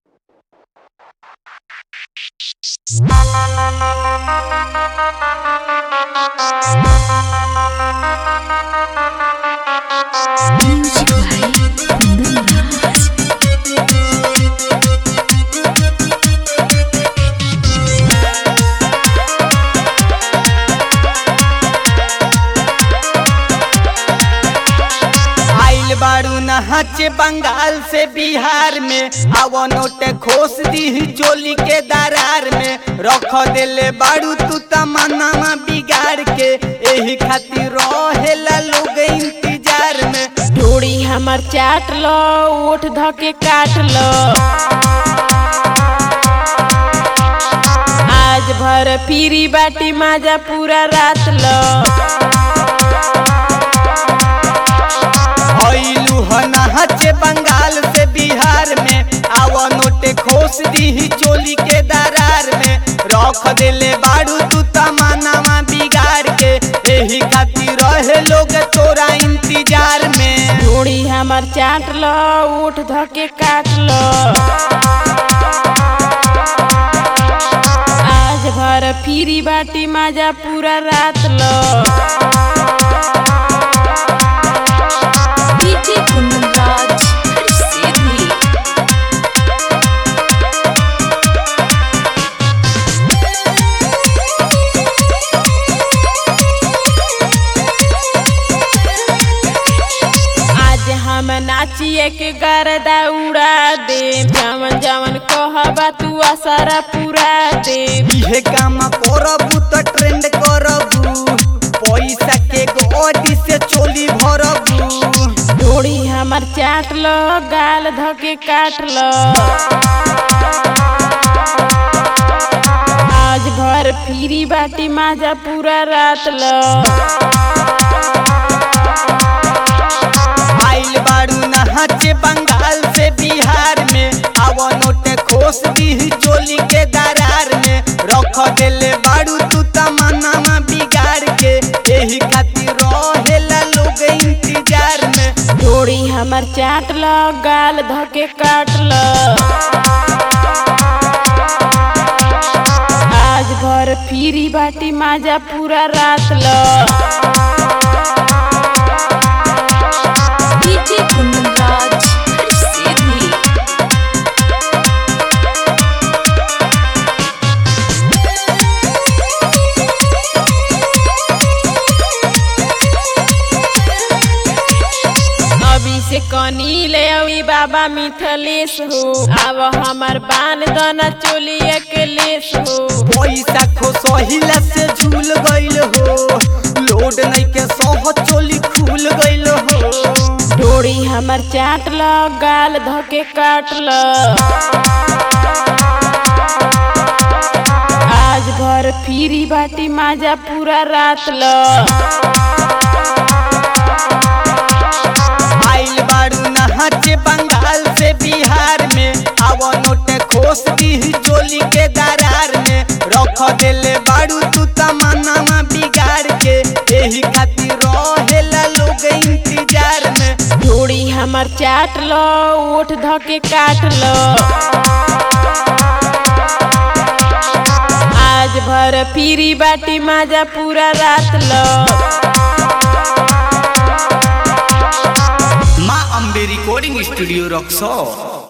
Music by Kundan Raj. आइल बारू नहाचे बंगाल से बिहार में आवा नोट खोस दी चोली के दरार में रख देले बारू तू तमन्ना बिगाड़ के एही खातिर रहेला लोग इंतजार में डोरी हमर चाट लो ओठ धके काट लो आज भर फिरी बाटी माजा पूरा रात लो आइलू ह नहाचे बंगाल से बिहार में आवा नोट खोस दी चोली के दरार में रख देले बारू तू तमन्ना बिगाड़ के एही खातिर रहे लोग तोरा इंतजार में डोरी हमर चाट लो ओठ धके काट लो आज भर फिरी बाटी माजा पूरा रात लो DJ Kundan Raj. Sidhi. आज हम नाचिए के गरदा उड़ा दे जवन जवन कहबा तू असरा पूरा दे इहे काम करबू त ट्रेंड करबू पैसा के गोडी से चोली भरबू डोरी हमर चाट लो गाल धके काट लो आज भर फिरी बाटी माजा पूरा रात लो आइल बारू नहाचे बंगाल से बिहार में आवा नोट खोस दी चोली के दरार में रख देले बारू तू तमन्ना बिगाड़ के एही खातिर रहेला लोग इंतजार में डोरी हमर चाट लो गाल धके काट लो आज भर फिरी बाटी माजा पूरा रात लो DJ Kundan Raj. Sidhi. अभी से कनी ले अवी बाबा मिथलेश हो अब हमार बान दाना चोली अकेलेश हो पैसा खो सहिला से झूल गइल हो लोड नहीं के सह चोली खुल गइल हो डोरी हमर चाट लो गाल धके काट लो आज भर फिरी बाटी माजा पूरा रात लो आइल बारू नहाचे बंगाल से बिहार में आवा नोट खोस दी चोली के दरार में रख देले बारू तू तमन्ना बिगाड़ के एही खातिर रहेला लोग इंतजार में डोरी हमर चाट लो ओठ धके काट लो आज भर फिरी बाटी माजा पूरा रात लो माँ अम्बे रिकॉर्डिंग स्टूडियो रक्सो